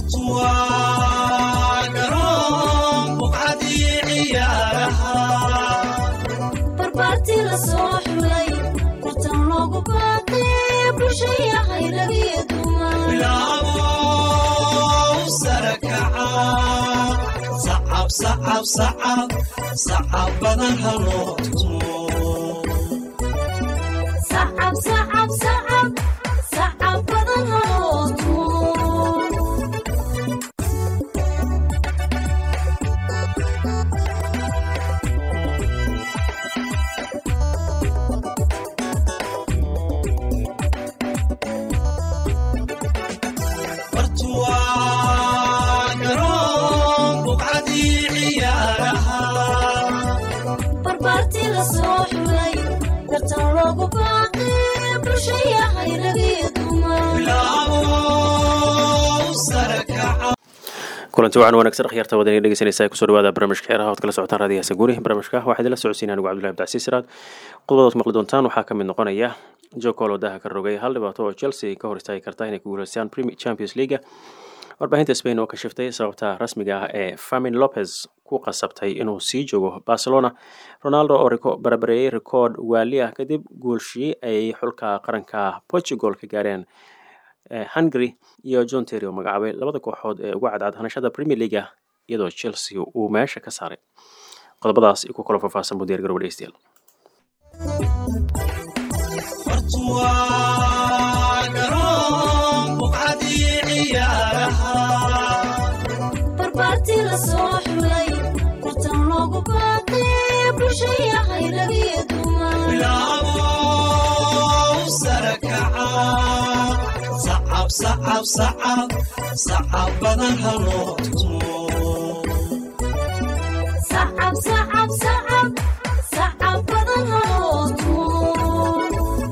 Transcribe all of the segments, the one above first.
barbaarti la soo xulay bartan loogu baaqay bulshaya hayragiyo dumansacab badan haloo tumo barbaarti la soo xulay bartan loogu baaqay bulshaya hayragiyo kulanti waxaan wanaagsan akhyaarta wadaniga dhegeysanaysa kusoo dhawaada barnaamijka xeeraha ood kala socotaan raadiyaha saguuri barnaamijka waxaa idinla socodsiin anigu cabdullahi abdicasiis siraad qodobadaad maqli doontaan waxaa ka mid noqonaya jokol oo daha ka rogay hal dhibaato oo chelsea ka hor istaagi karta inay ku guuleystaan champions leaga warbaahinta spain oo ka shiftay sababta rasmiga ah ee famin lopez ku qasabtay inuu sii joogo barcelona ronaldo oo barabareeyey rikoord waali ah kadib guulshii ay xulka qaranka portugal ka gaareen hungary iyo john terry oo magacaabay labada kooxood ee uga cadcad hanashada premier leaga iyadoo chelsea uu meesha ka saaray qodobadaas i ku kalo faahfaahsan buu diyaar garowa dhegeystayaal barbaarti la soo xulay bartan loogu baaqay bulshaya hayragiyo dumansacab badan haloo tumo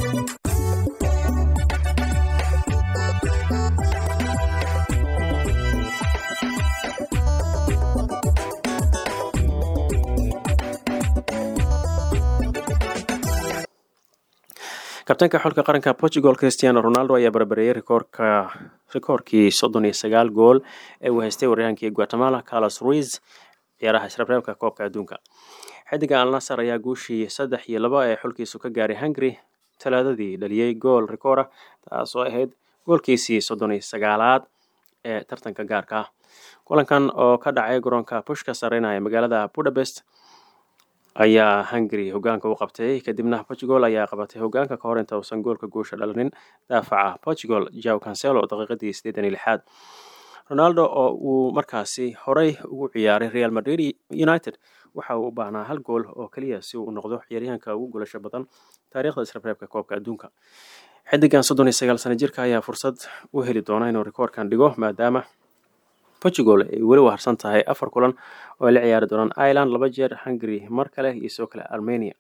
kabtaanka xulka qaranka portugal christiano ronaldo ayaa barbareeyey rikoorka rikoorkii soddon iyo sagaal gool ee uu haystay waryaankii guatemala carlos ruiz ciyaaraha israbreebka koobka adduunka xidiga alnasar ayaa guushii saddex iyo laba ee xulkiisu ka gaaray hungary talaadadii dhaliyey gool rikoora taas oo ahayd goolkiisii soddon iyo sagaalaad ee tartanka gaarka ah kulankan oo ka dhacay garoonka pushka sareyna ee magaalada budapest ayaa hungary hogaanka u qabtay kadibna portugal ayaa qabatay hogaanka ka hor inta uusan goolka guusha dhalanin daafaca portugal jaw cancelo daqiiqadii sideetan iyo lixaad ronaldo oo uu markaasi horey ugu ciyaaray real madrid united waxa uu u baahnaa hal gool oo keliya si uu noqdo ciyaaryahanka ugu guulasho badan taariikhda israbreebka koobka adduunka xidigan soddon iyo sagaal sano jirka ayaa fursad u heli doona inuu rikoorkan dhigo maadaama portugal ay weli u harsan tahay afar kulan oo ay la ciyaari doonaan ireland laba jeer hungary mar kale iyo sidoo kale armenia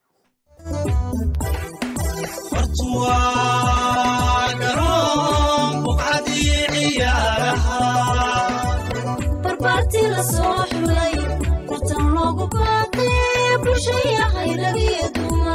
barbaarti la soo xulay bartan loogu baaqay bulshaya hayragiyo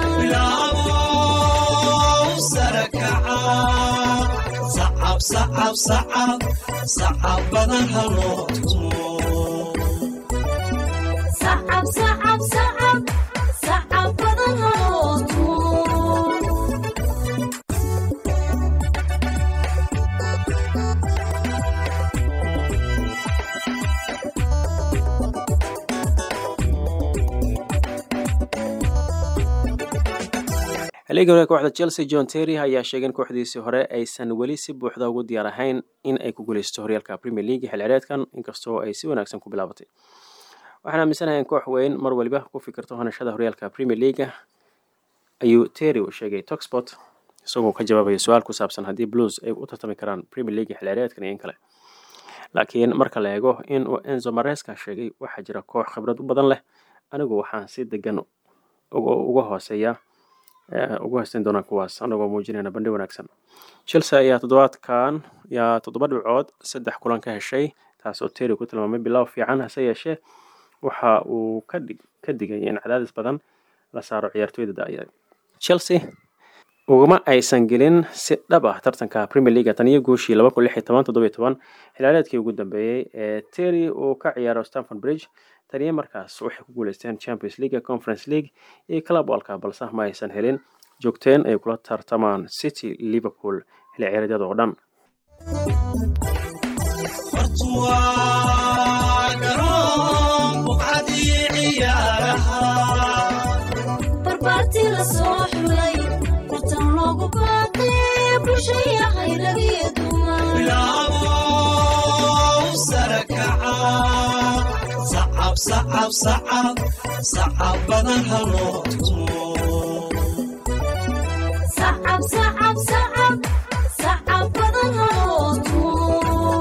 dumansacab badan haloo tumo xiliigii hore kooxda chelsea john terry ayaa sheegay in kooxdiisii hore aysan weli si buuxda ugu diyaar ahayn in ay ku guuleysto horyaalka premier league xil cireedkan inkastoo ay si wanaagsan ku bilaabatay waxaan aaminsanahay in koox weyn mar waliba ku fikirto hanashada horyaalka premier leaga ayuu terry uu sheegay toxport isagoo ka jawaabaya su-aal ku saabsan haddii blues ay u tartami karaan premier league xil cireedkan iyo in kale laakiin marka la eego in uu enzo mareska sheegay waxaa jira koox khibrad u badan leh anigu waxaan si degan uga hooseeya ugu haysteyn doonaa kuwaas anagoo muujinayna bandhi wanaagsan chelsea ayaa toddobaadkan yaa toddoba dhibcood saddex kulan ka heshay taas oo terry ku tilmaamay bilow fiican hase yeeshee waxa uu ka digay in cadaadis badan la saaro ciyaartooyda da-ya chelsea ugama aysan gelin si dhab ah tartanka premier league tan iyo guushii laba kun lix iyo toban toddoba iyo toban xilaareedkii ugu dambeeyey ee terry uu ka ciyaaro stanford bridge taniyo markaas waxay ku guuleysteen champions league conference league iyo club walka balse ma aysan helin joogteen ay kula tartamaan city liverpool xilli ciyaareedyada oo dhan barbaartii la soo xulay tartan loogu baaqay bulshaya hayragiyo dumar sacab sacab sacab sacab badan haloo tumo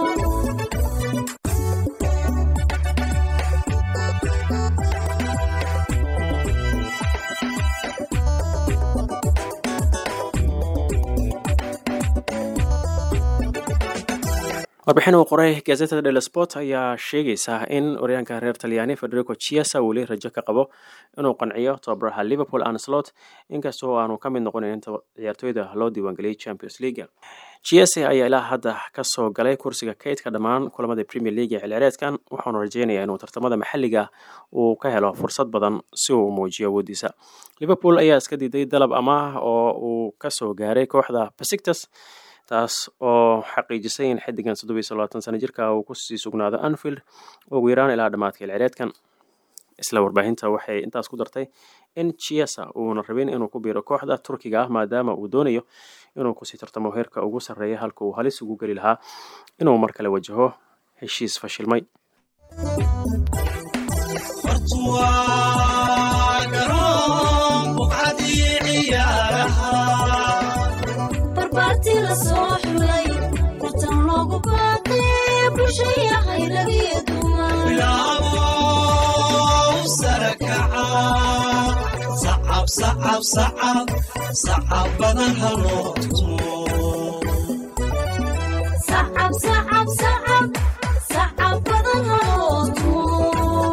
warbixin uu qoray gazeta del sport ayaa sheegaysa in oryaanka reer talyaani federico chiesa weli rajo ka qabo inuu qanciyo tababaraha liverpool anslot inkastoo aanu ka mid noqonin inta ciyaartooyda loo diiwaangeliyay champions league chiesa ayaa ilaa hadda kasoo galay kursiga kaydka dhammaan kulamada premier league ee xilciyaareedkan waxaanu rajeynayaa inuu tartamada maxalliga uu ka helo fursad badan si uu muujiyo awoodiisa liverpool ayaa iska diiday dalab amaah oo uu kasoo gaaray kooxda basictas taas oo xaqiijisay in xiddigan soddobiyo labaatan sano jirka uu kusii sugnaado anfield ugu yaraan ilaa dhammaadka ilcireedkan isla warbaahinta waxay intaas ku dartay in chiesa uuna rabin inuu ku biiro kooxda turkiga ah maadaama uu doonayo inuu kusii tartamo heerka ugu sarreeya halka uu halis ugu geli lahaa inuu mar kale wajaho heshiis fashilmay barbaartii la soo xulay tartan loogu baaqay bulshaya hayragiyo dumar sacab sacab sacab sacab badan haloo tumo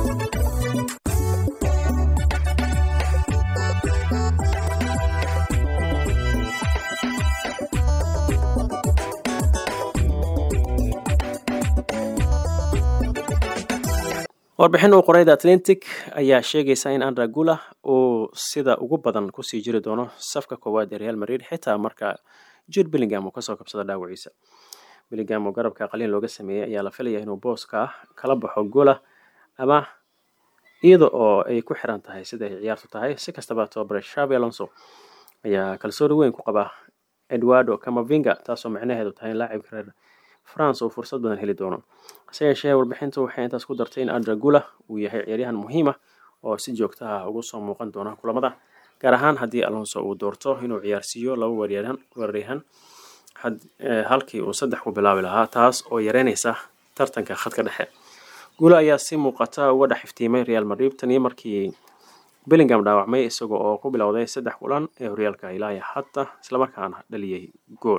warbixin uu qoray the atlantic ayaa sheegaysa in andra gula uu sida ugu badan kusii jiri doono safka koowaad ee real madrid xitaa marka jude billingham uu kasoo kabsado dhaawaciisa billingham oo garabka qaliin looga sameeyey ayaa la filaya inuu booska ah kala baxo gula ama iyada oo ay ku xiran tahay sida ay ciyaartu tahay si kastaba tobabare shavi alonso ayaa kalsooni weyn ku qaba edwardo camavinga taasoo micnaheedu tahay in laacibka reer france uu fursad badan heli doono hase yeeshee warbixintu waxay intaas ku dartay in andragula uu yahay ciyaaryahan muhiim ah oo si joogta ah ugu soo muuqan doona kulamada gaar ahaan haddii alonso uu doorto inuu ciyaarsiiyo laba weeryahan weeraryahan halkii uu saddex ku bilaabi lahaa taas oo yareynaysa tartanka khadka dhexe gula ayaa si muuqata uga dhex iftiimay real madrid taniyo markii billingham dhaawacmay isaga oo ku bilowday saddex kulan ee horyaalka ilaa hadda islamarkaana dhaliyay gool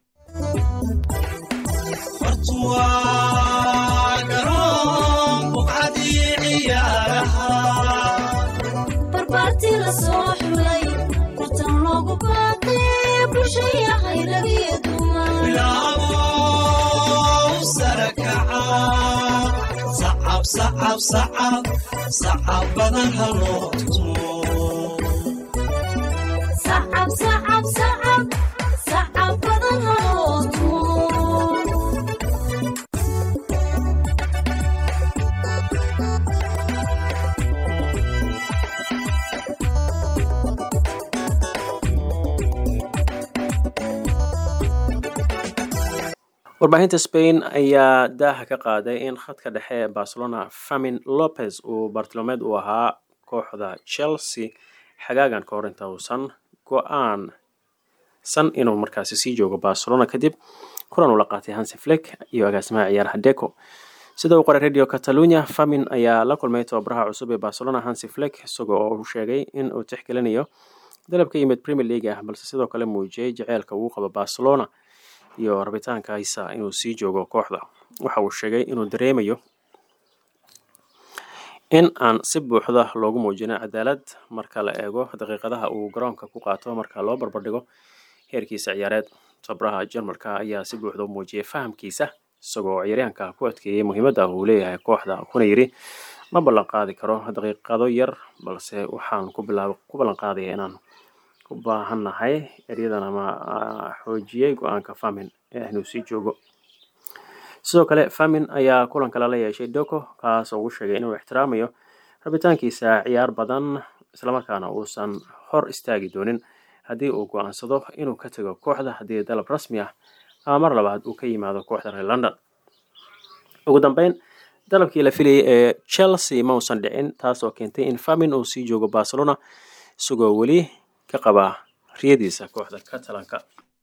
barbaartii la soo xulay tartan loogu baaqay bulshaya hayragiyo dumar sacab sacab sacab sacab badan haloo tumo warbaahinta spain ayaa daaha ka qaaday in khadka dhexe ee barcelona famin lopez uu bartilmaameed u ahaa kooxda chelsea xagaagan ka hor inta uusan go-aan san inuu markaasi sii joogo barcelona kadib kulan uu la qaatay hansi fleck iyo agaasimaha ciyaaraha deco sida uu qoray radio catalunya famin ayaa la kulmay tababaraha cusub ee barcelona hansi fleck isagoo oo uu sheegay in uu tixgelinayo dalab ka yimid premier league ah balse sidoo kale muujiyey jaceylka uu qabo barcelona iyo rabitaankaisa inuu sii joogo kooxda waxa uu sheegay inuu dareemayo in aan si buuxda loogu muujino cadaalad marka la eego daqiiqadaha uu garoonka ku qaato marka loo barbardhigo heerkiisa ciyaareed tabraha jarmalka ayaa si buuxda u muujiyay fahamkiisa isagoo ciyaaryaanka ku adkeeyey muhiimadda uu leeyahay kooxda kuna yidhi ma ballan qaadi karo daqiiqado yar balse waxaan ku ballan qaadaya inaan u baahannahay eryadana ma xoojiyey go-aanka famin ee inuu sii joogo sidoo kale famin ayaa kulan kale la yeeshay doko kaas oo uu sheegay inuu ixtiraamayo rabitaankiisa ciyaar badan islamarkaana uusan hor istaagi doonin haddii uu go-aansado inuu ka tego kooxda haddii dalab rasmi ah ama mar labaad uu ka yimaado kooxda reer london ugu dambeyn dalabkii la filayay ee chelsea ma uusan dhicin taas oo keentay in famin uu sii joogo barcelona isagoo weli ka qaba riyadiisa kooxda catalanka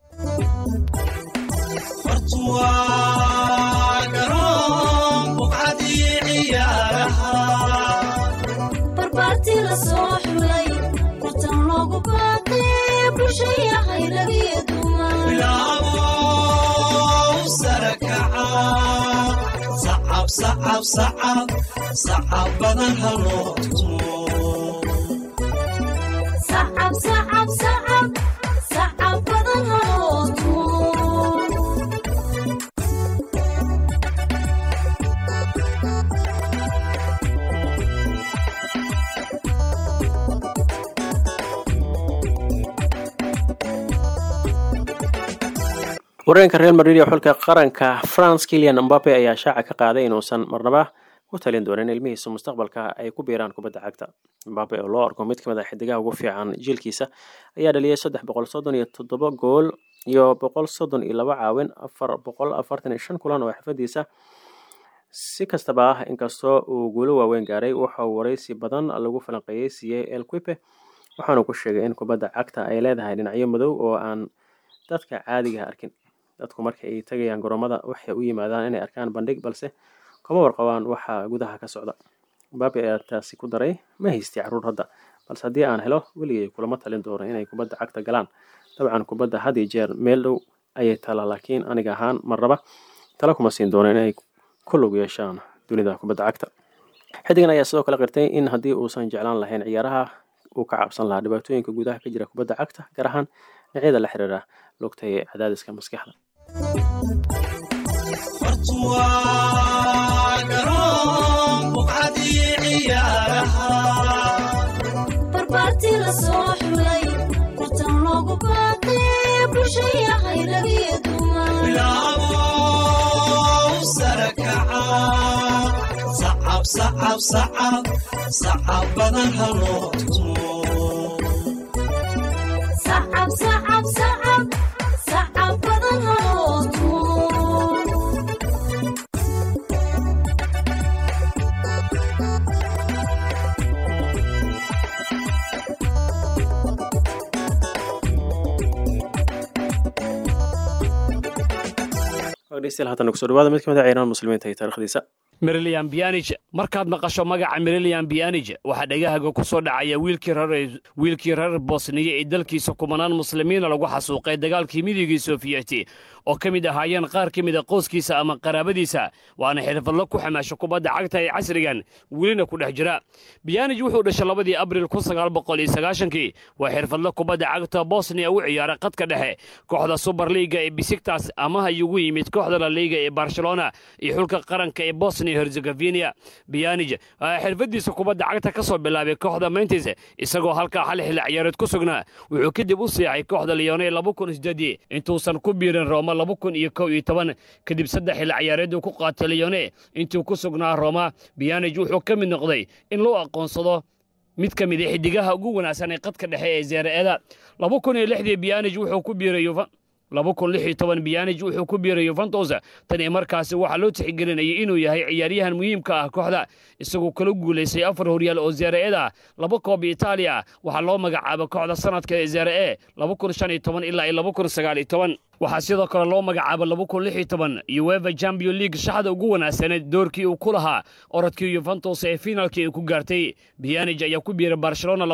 barbaartii la soo xulay watan loogu baaqay bulshaya hayragiyo sacab badan haloo tumo sacab sacab sacab sacab badan haloo tumo wareenka real madrid ee xulka qaranka france kilian mbape ayaa shaaca ka qaaday inuusan marnaba ku talin doonin ilmihiisa mustaqbalka ay ku biiraan kubadda cagta mbape oo loo arko mid ka mid a xidigaha ugu fiican jiilkiisa ayaa dhaliyay saddex boqol soddon iyo toddoba gool iyo boqol soddon iyo laba caawin afar boqol afartan iyo shan kulan oo xirfadiisa si kastaba ah inkastoo uu guulo waaweyn gaaray waxa uu waraysi badan lagu falanqeeyey siiyey el quipe waxaanu ku sheegay in kubadda cagta ay leedahay dhinacyo madow oo aan dadka caadigaha arkin dadku marka ay tagayaan garoomada waxay u yimaadaan inay arkaan bandhig balse kuma warqabaan waxa gudaha ka socda mbabe ayaa taasi ku daray ma haystay carruur hadda balse haddii aan helo weligay kulama talin doono inay kubadda cagta galaan dabcan kubadda had iyo jeer meel dhow ayay tala laakiin aniga ahaan marnaba tala kuma siin doono inay ku lug yeeshaan dunida kubadda cagta xidigan ayaa sidoo kale qirtay in haddii uusan jeclaan lahayn ciyaaraha uu ka cabsan lahaa dhibaatooyinka gudaha ka jira kubadda cagta gaar ahaan dhinacyada la xiriira lugta ee cadaadiska maskaxda barbaartii la soo xulay watan loogu baaqay bulshaya hayragiyo sacab badan haloo tumo sacab sacab sacab sacab badan haloo tumo dhegeystayaal haatan kusoo dhawaada mid ka mid a ciiraan muslimiinta iyo taarikhdiisa merilian bianij markaad maqasho magaca merilian bianij waxaa dhagahaga ku soo dhacaya wiilkii reer bosniya ee dalkiisa kumanaan muslimiina lagu xasuuqay dagaalkii midigii sofiyeti oo ka mid ahaayeen qaar ka mida qoyskiisa ama qaraabadiisa waana xirfadlo ku xamaasho kubadda cagta ee casrigan welina ku dhex jira bianij wuxuu dhashay labadii abril kii waa xirfadlo kubadda cagta bosniya u ciyaara qadka dhexe kooxda suberliiga ee bisigtas amaha yugu yimid kooxda la liiga ee barcelona iyo xulka qaranka ee bosnia herzegovina bianij xirfadiisa kubadda cagta ka soo bilaabay kooxda mentis isagoo halkaa hal xilli ciyaareed ku sugnaa wuxuu kadib u seexay kooxda leone intuusan ku biirin roma kadib saddex xilli ciyaareed uu ku qaatay leone intuu ku sugnaa roma bianij wuxuu ka mid noqday in loo aqoonsado mid ka mid a xidigaha ugu wanaagsan ee qadka dhexe ee zeere-eda bianij wuxuu ku biiray bianij wuxuu ku biiray yuventus tan iyo markaasi waxaa loo tixgelinayay inuu yahay ciyaaryahan muhiimka ah kooxda isagoo kala guulaystay afar horyaal oo zeere-eda laba koob itaaliya waxaa loo magacaaba kooxda sanadka ee zeere-e ilaa waxaa sidoo kale loo magacaaba uefa champion league shaxda ugu wanaagsaneed doorkii uu ku lahaa orodkii yuventus ee finaalkii ay ku gaartay bianij ayaa ku biiray barcelona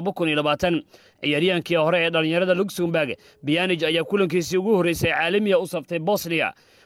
ciyaaryahankii hore ee dhallinyarada luxemburg bianij ayaa kulankiisii ugu horreysay caalamiya u saftay bosniya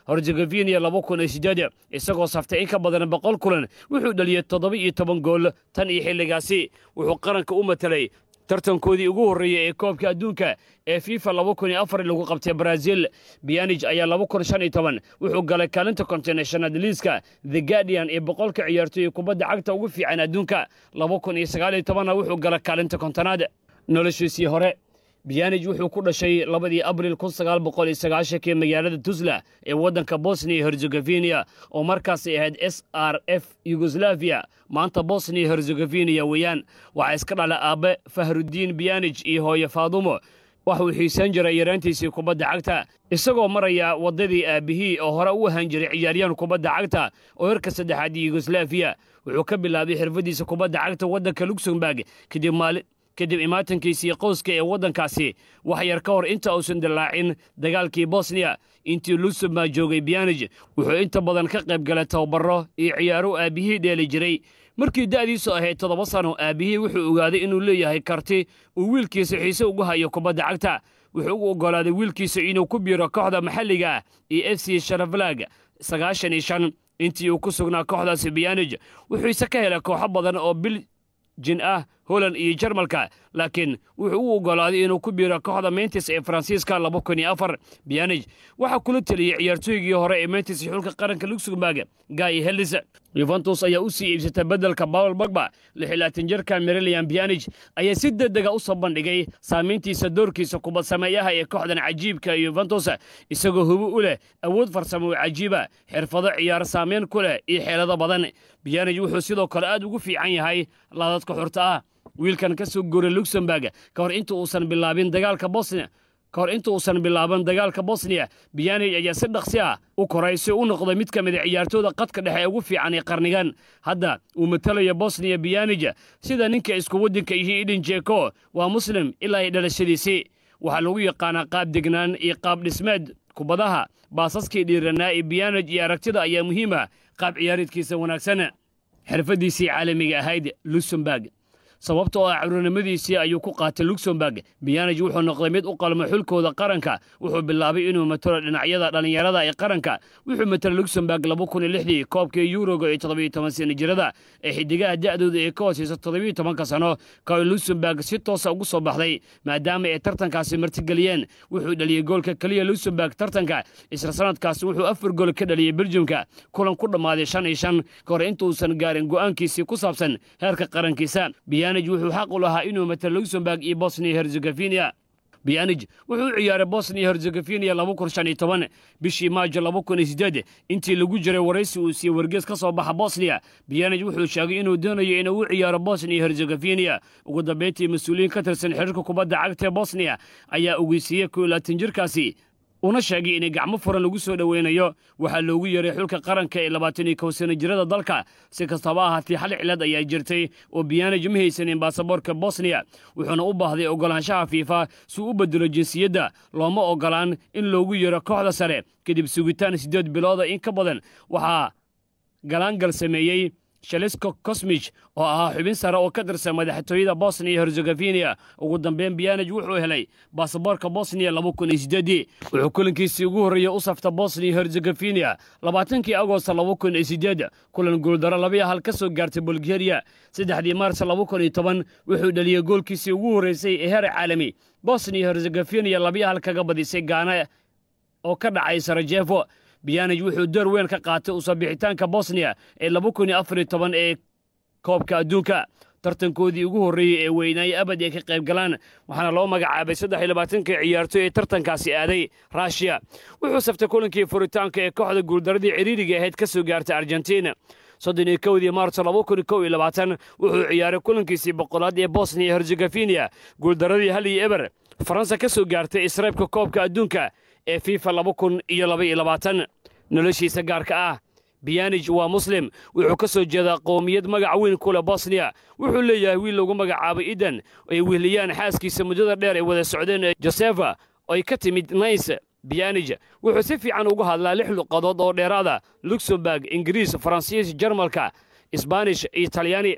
herzegovina laba kun iyo sideed isagoo saftay in ka badan boqol kulan wuxuu dhaliyey toddoba iyo toban gool tan iyo xilligaasi wuxuu qaranka u matelay tartankoodii ugu horreeyey ee koobka adduunka ee fifa laba kun iyo afar lagu qabtay brazil bianij ayaa laba kun shan iyo toban wuxuu galay kaalinta kontinashonad liiska the guardian ee boqolka ciyaartooy kubadda cagta ugu fiican adduunka laba kun iyo sagaal iyo tobanna wuxuu galay kaalinta kontonaad noloshiisii hore biyanij wuxuu ku dhashay labadii abril kun sagaal boqol iyo sagaashankii magaalada tuzla ee waddanka bosniya herzegovina oo markaasay ahayd s r f yugoslaviya maanta bosniya herzegoviniya weeyaan waxaa iska dhala aabbe fahrudiin biyanij iyo hooye faadumo waxuu xiisaan jiray yaraantiisii kubadda cagta isagoo maraya waddadii aabbihii oo hore u ahaan jiray ciyaaryahan kubadda cagta oo herka saddexaad yugoslaviya wuxuu ka bilaabay xirfadiisa kubadda cagta waddanka luxemburg kadib maali kadib imaatankiisii qowska ee waddankaasi wax yar ka hor inta uusan dillaacin dagaalkii bosniya intii luxemburg joogay biyanij wuxuu inta badan ka qayb galay tababaro iyo ciyaaro aabbihii dheeli jiray markii da'diisu ahayd toddoba sano aabbihii wuxuu ogaaday inuu leeyahay karti uu wiilkiisa xiise ugu hayo kubadda cagta wuxuu u oggolaaday wiilkiisa inuu ku biiro kooxda maxalliga ah iyo f c sharaflag sagaashan iyo shan intii uu ku sugnaa kooxdaasi biyanij wuxuuse ka helay kooxo badan oo bil jin ah holand iyo jarmalka laakiin wuxuu u oggolaaday inuu ku biiro kooxda mentis ee faransiiska laba kun iyo afar biyanij waxaa kula teliyey ciyaartooygii hore ee mentis xulka qaranka luxemburg gay helis yuventus ayaa u sii iibsatay beddelka bawl bagba lixilaatan jirka merilian biyanij ayaa si degdega u soo bandhigay saamayntiisa doorkiisa kubad sameeyaha ee kooxdan cajiibka yuventus isagoo hubo u leh awood farsamo oo cajiiba xirfado ciyaar saamayn ku leh iyo xeelado badan biyanij wuxuu sidoo kale aad ugu fiican yahay laadadka xurta ah wiilkan ka soo guuray luxemburg ka hor inta uusan bilaabin dagaalka bosnia ka hor inta uusan bilaaban dagaalka bosniya biyanij ayaa si dhaqsi ah u koray si u noqday mid ka mid a ciyaartooda qadka dhexe ee ugu fiican ee qarnigan hadda uu matalayo bosniya biyanij sida ninka isku waddanka yihiin idin jeko waa muslim ilaa ay dhalashadiisii waxaa lagu yaqaanaa qaab degnaan iyo qaab dhismeed kubadaha baasaskii dhiiranaa ee biyanij iyo aragtida ayaa muhiima qaab ciyaareedkiisa wanaagsan xirfaddiisii caalamiga ahayd luxemburg sababtoo ah caruurnimadiisii ayuu ku qaatay luxemburg biyanij wuxuu noqday mid u qalmo xulkooda qaranka wuxuu bilaabay inuu matalo dhinacyada dhallinyarada ee qaranka wuxuu matala luxemburg laba kun iyo lixdii koobkii yuroga ee toddobiyo toban sana jirada ee xidigaha da'dooda ee ka hooseysa toddobiyo tobanka sano ka luxemburg si toosa ugu soo baxday maadaama ay tartankaasi martigeliyeen wuxuu dhaliyey goolka keliya luxemburg tartanka isla sanadkaasi wuxuu afar gool ka dhaliyey beljumka kulan ku dhammaaday shan iyo shan ka hor intuusan gaarin go'aankiisii ku saabsan heerka qarankiisa biyanij wuxuu xaq u lahaa inuu matalo luxemburg iyo bosnia herzegovina biyanij wuxuu u ciyaaray bosnia herzegovina laba kun shan iyo toban bishii maajo laba kun iyo sideed intii lagu jiray waraysi uu siiyey wargees ka soo baxa bosniya biyanij wuxuu sheegay inuu doonayo inuu u ciyaaro bosnia herzegovina ugu dambeyntii mas-uuliyiin ka tirsan xiriirka kubadda cagta ee bosniya ayaa ogeysiiyey koo laatan jirkaasi una sheegay inay gacmo furan lagu soo dhoweynayo waxaa loogu yeeray xulka qaranka ee labaatan iyo kow sana jirada dalka si kastaba ahaatee hal cilad ayaa jirtay oo biyanij ma haysanin baasaboorka bosniya wuxuuna u baahday oggolaanshaha fiifa si u bedelo jinsiyadda looma oggolaan in loogu yeero kooxda sare kadib sugitaan siddeed bilooda in ka badan waxaa galaangal sameeyey shalisko kosmij oo ahaa xubin sare oo ka tirsan madaxtooyada bosniya herzegovina ugu dambeyn biyanij wuxuu helay baasaboorka bosniya laba kun iyo sideedii wuxuu kulankiisii ugu horreeyey u safta bosniya herzegovina labaatankii agost laba kun iyo sideed kulan guuldaro labiyo hal ka soo gaartay bulgariya saddexdii maars laba kun iyo toban wuxuu dhaliyey goolkiisii ugu horreysay ee heer caalami bosniya herzegovina labiyo hal kaga badisay gaana oo ka dhacay sarajevo biyanij wuxuu door weyn ka qaatay usoo bixitaanka bosniya ee laba kun iyo afar iyo toban ee koobka adduunka tartankoodii ugu horreeyey ee weynaaye abad ay ka qayb galaan waxaana loo magacaabay saddex iyo labaatanka ciyaartoy ee tartankaasi aaday ruushiya wuxuu saftay kulankii furitaanka ee kooxda guuldaradii ciriiriga ahayd ka soo gaartay argentina soddon iyo kowdii maarso laba kun kow iyo labaatan wuxuu ciyaaray kulankiisii boqolaad ee bosniya herzegovina guuldaradii hal iyo eber faransa ka soo gaartay isreebka koobka adduunka ee fifa laba kun iyo laba iyo labaatan noloshiisa gaarka ah biyanij waa muslim wuxuu ka soo jeedaa qowmiyad magac weyn ku leh bosniya wuxuu leeyahay wiil lagu magacaabay idan ay wehliyaan xaaskiisa muddada dheer ay wada socdeen ee josefa ay ka timid nays biyanij wuxuu si fiican ugu hadlaa lix luqadood oo dheeraada luxemburg ingiriis faransiis jarmalka isbaanish iyo talyaani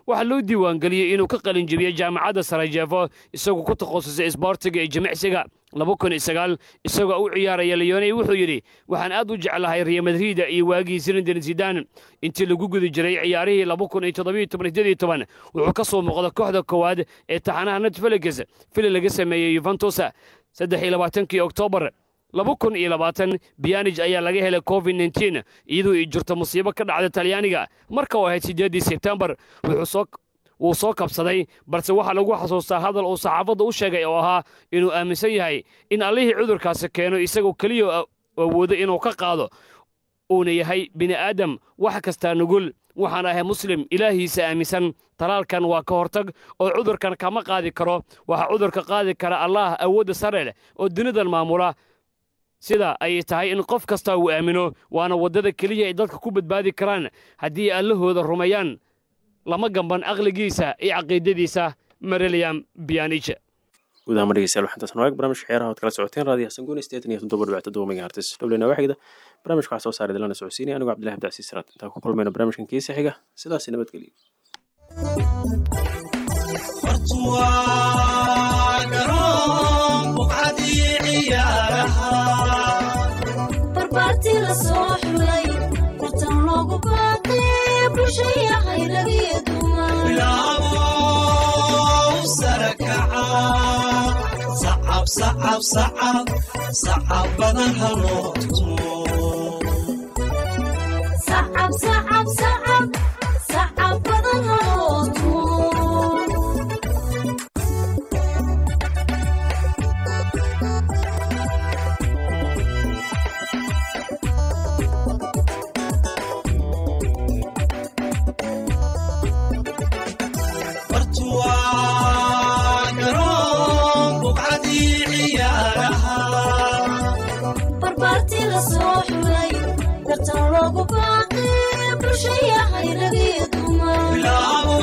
waxaa loo diiwaangeliyey inuu ka qalin jebiyey jaamacadda sarajevo isagoo ku takhasusay isboortiga iyo jimicsiga laba kun iyo sagaal isagoo u ciyaaraya leoney wuxuu yidhi waxaan aad u jeclahay real madrida iyo waagii zinedine zidane intii lagu guda jiray ciyaarihii laba kun iyo toddobiyo toban sideed iyo toban wuxuu ka soo muuqda kooxda koowaad ee taxanaha netfelix fili laga sameeyey yuventus saddex iyo labaatankii oktoobar laba kun iyo labaatan biyanij ayaa laga helay covid nteen iyadoo ay jirto musiibo ka dhacda talyaaniga marka uu ahayd siddeeddii sebtembar wuxuu soo wuu soo kabsaday balse waxaa lagu xasuustaa hadal uu saxaafadda u sheegay oo ahaa inuu aaminsan yahay in allihii cudurkaasi keeno isagoo keliya awoodo inuu ka qaado uuna yahay bini aadam wax kastaa nugul waxaan ahay muslim ilaahiisa aaminsan talaalkan waa ka hortag oo cudurkan kama qaadi karo waxaa cudurka qaadi kara allaah awoodda sare leh oo dunidan maamula sida ay tahay in qof kasta uu aamino waana waddada keliya ay dadka ku badbaadi karaan haddii allahooda rumeeyaan lama gamban aqligiisa iyo caqiidadiisa mareliam bianije guud ahaan dhegeystayaal waxaan taas nooeg barnaamijka ciyaaraha ood kala socoteen raadiyo xasan guuni sideetan iyo toddoba dhibicta todoba megahertis dhowleyna waxigda barnaamijka waxaa soo saaray dalana socodsiinaya anigoo cabdillahi abdicasiis siraad intaan ku kulmayno barnaamijkan kiisa xiga sidaasi nabadgeliyo waa garoon buqcadii ciyaaraha barbaartii la soo xulay tartan loogu baaqay bulshaya hayragiyo dumar bilaabo sare kaca sacab sacab sacab sacab badan haloo tumo sacab sacab sacab sacab badan haloo tumo waa garoon buqcadii ciyaaraha barbaartii la soo xulay tartan loogu baaqay bulshaya hayragiyo dumar bilaabo